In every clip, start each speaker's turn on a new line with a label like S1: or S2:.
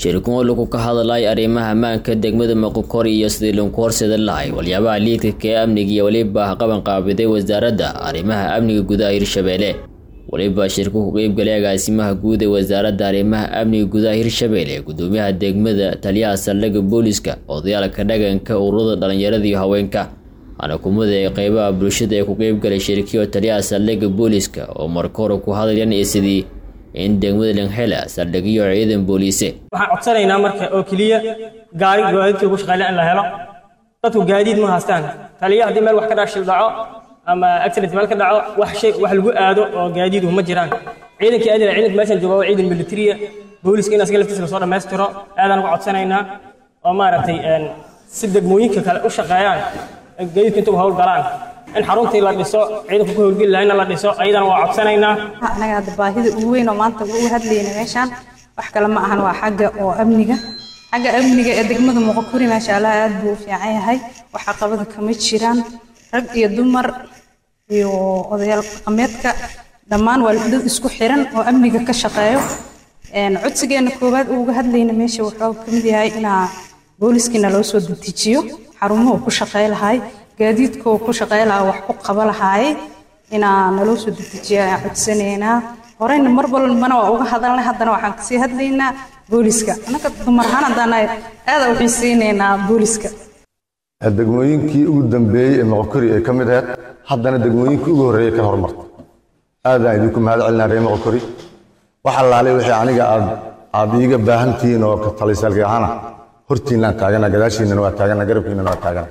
S1: shirkumo lagu ka hadlay arrimaha ammaanka degmada moqokori iyo sidii lagu horseeda lahay waliyaabaha liidka ee amniga iyo weliba qaban qaabiday wasaaradda arrimaha amniga gudaha hirshabeelle weliba shirku ku qeybgalay agaasimaha guud ee wasaaradda arrimaha amniga gudaha hirshabeelle gudoomiyaha degmada taliyaha saldhigga booliska odayaalka dhaganka ururada dhalinyarada iyo haweenka xanakumada ee qeybaha bulshada ee ku qeybgalay shirkiyo taliyaha saldhigga booliska oo marka hore ku hadlayan iyo sidii in degmada langhela saldhigyo ciidan booliise
S2: waxaan codsanaynaa marka oo keliya gaari gaadiidkii ugu shaqeyle in la helo dadku gaadiid ma haystaan taliya haddii meel wax ka dhaashil dhaco ama accident meel ka dhaco wax shay wax lagu aado oo gaadiidu ma jiraan ciidankii aadila ciidanka meeshan jooga waa ciidan militariya booliska in asaga laftiisa lasoo dhammaystiro aadaan uga codsanaynaa oo maaragtay si degmooyinka kale u shaqeeyaan gaadiidka inta u hawl galaan in xaruntii la dhiso ciidanku ku howlgeli lahayna la dhiso ayadana waa codsanaynaa
S3: anaga hadda baahida ugu weyn oo maanta ugu hadlayna meeshaan wax kale ma ahan waa xagga oo amniga xagga amniga ee degmada muqokuri maasha allah aad buu u fiican yahay wax caqabada kama jiraan rag iyo dumar iyo odayaal dhaqameedka dhammaan waa dad isku xiran oo amniga ka shaqeeyo codsigeena koowaad uga hadlayna meesha wuxuu ka mid yahay inaa booliskiina loo soo dejiyo xarumuhu ku shaqey lahay gaadiidkoo ku shaqey lahaa wax ku qaba lahaay inaa naloo soo dedejiya ayaan codsanaynaa horeyna mar walbana waa uga hadalnay haddana waxaan kasii hadlaynaa booliska annaga dumar ahaan haddana aada u xiiseynaynaa booliska
S4: degmooyinkii ugu dambeeyey ee moqokori ay ka mid ahayd haddana degmooyinkii ugu horreeyey ka horumarta aadaan idinku mahad celinaa reer moqokori wax allaalay wixii aniga aad aad iiga baahantihiin oo talisaalka ahaana hortiinaan taagana gadaashiinana waa taagana garabkiinana waa taagana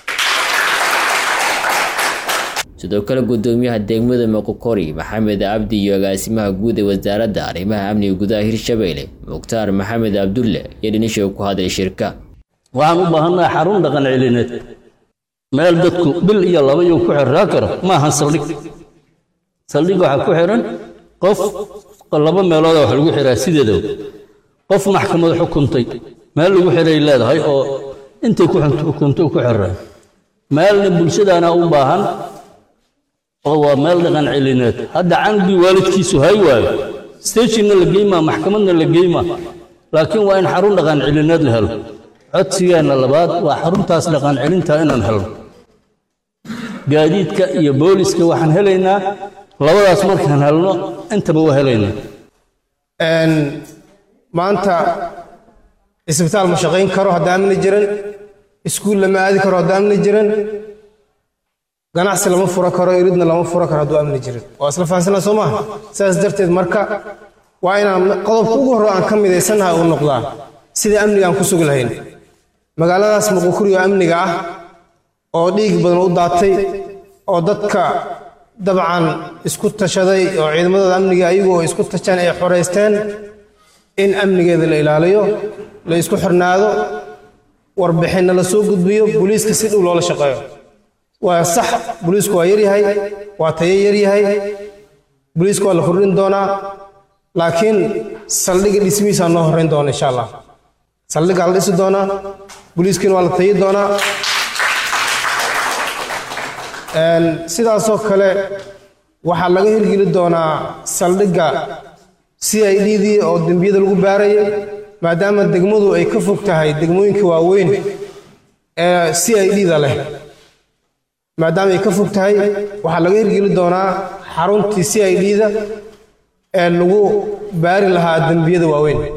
S1: sidoo kale gudoomiyaha degmada moqokori maxamed cabdi iyo agaasimaha guud ee wasaaradda arrimaha amniga gudaha hirshabeelle mukhtaar maxamed cabdulle iyo dhinisha ku hadlay shirka
S5: waxaan u baahannahay xarun dhaqan celineed meel dadku bil iyo laba yuu ku xirraa karo ma ahan saldhig saldhig waxaa ku xiran qof laba meelooda wax lagu xiraa sideedaba qof maxkamad xukuntay meel lagu xiray leedahay oo intay ku xukuntay ku xiraa meelna bulshadaana u baahan oo waa meel dhaqan celineed hadda canugii waalidkiisu hay waayo stejinna la geymaa maxkamadna la geymaa laakiin waa in xarun dhaqan celineed la helo codsigeenna labaad waa xaruntaas dhaqan celinta inaan helno gaadiidka iyo booliska waxaan helaynaa labadaas markaan helno intaba waa helaynaa
S6: maanta isbitaal ma shaqayn karo hadda amni jiran iskuul lama aadi karo hadda amni jiran ganacsi lama furo karo iridna lama furo karo hadduu amni jirin waa isla fahansanaa soo maaha sidaas darteed marka waa inaan qodobka ugu horre aan ka midaysannahay uu noqdaa sidai amniga aan ku sugi lahayn magaaladaas muqukuri oo amniga ah oo dhiig badan u daatay oo dadka dabcan isku tashaday oo ciidamadooda amniga ayagu oo isku tasheen ay xoraysteen in amnigeeda la ilaaliyo la isku xirnaado warbixinna la soo gudbiyo booliiska si dhow loola shaqeeyo waa sax booliisku waa yaryahay waa tayo yaryahay booliisku waa la kordhin doonaa laakiin saldhigga dhismihiisaa noo horrayn doona insha allah saldhiggaa la dhisi doonaa booliiskiina waa la tayi doonaa sidaasoo kale waxaa laga hirgeli doonaa saldhigga c i d dii oo dembiyada lagu baarayay maadaama degmadu ay ka fog tahay degmooyinka waaweyn ee c i d da leh maadaama ay ka fog tahay waxaa laga hirgeli doonaa xaruntii c i d da ee lagu baari lahaa dembiyada waaweyn